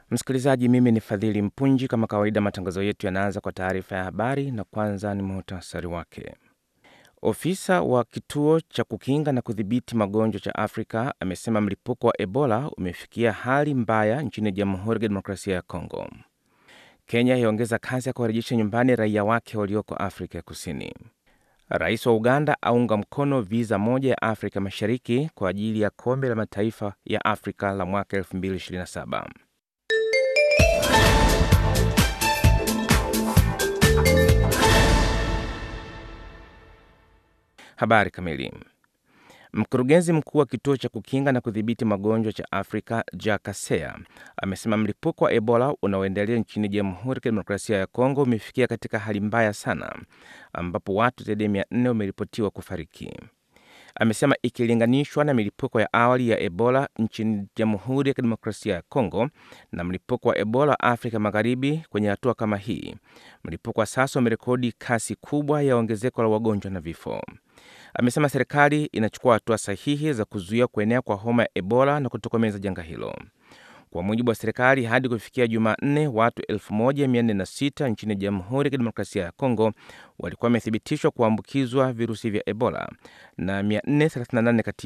Msikilizaji, mimi ni Fadhili Mpunji. Kama kawaida, matangazo yetu yanaanza kwa taarifa ya habari na kwanza ni muhtasari wake. Ofisa wa kituo cha kukinga na kudhibiti magonjwa cha Afrika amesema mlipuko wa Ebola umefikia hali mbaya nchini Jamhuri ya Kidemokrasia ya Kongo. Kenya yaongeza kazi ya kuwarejesha nyumbani raia wake walioko Afrika ya Kusini. Rais wa Uganda aunga mkono viza moja ya Afrika Mashariki kwa ajili ya kombe la mataifa ya Afrika la mwaka 2027. Habari kamili. Mkurugenzi mkuu wa kituo cha kukinga na kudhibiti magonjwa cha Afrika Jack Kaseya amesema mlipuko wa Ebola unaoendelea nchini Jamhuri ya Kidemokrasia ya Kongo umefikia katika hali mbaya sana, ambapo watu zaidi ya mia nne wameripotiwa kufariki. Amesema ikilinganishwa na milipuko ya awali ya Ebola nchini Jamhuri ya Kidemokrasia ya Kongo na mlipuko wa Ebola Afrika Magharibi, kwenye hatua kama hii, mlipuko wa sasa umerekodi kasi kubwa ya ongezeko la wagonjwa na vifo. Amesema serikali inachukua hatua sahihi za kuzuia kuenea kwa homa ya Ebola na kutokomeza janga hilo. Kwa mujibu wa serikali, hadi kufikia Jumanne, watu 1406 nchini Jamhuri ya Kidemokrasia ya Kongo walikuwa wamethibitishwa kuambukizwa virusi vya Ebola na 438 kati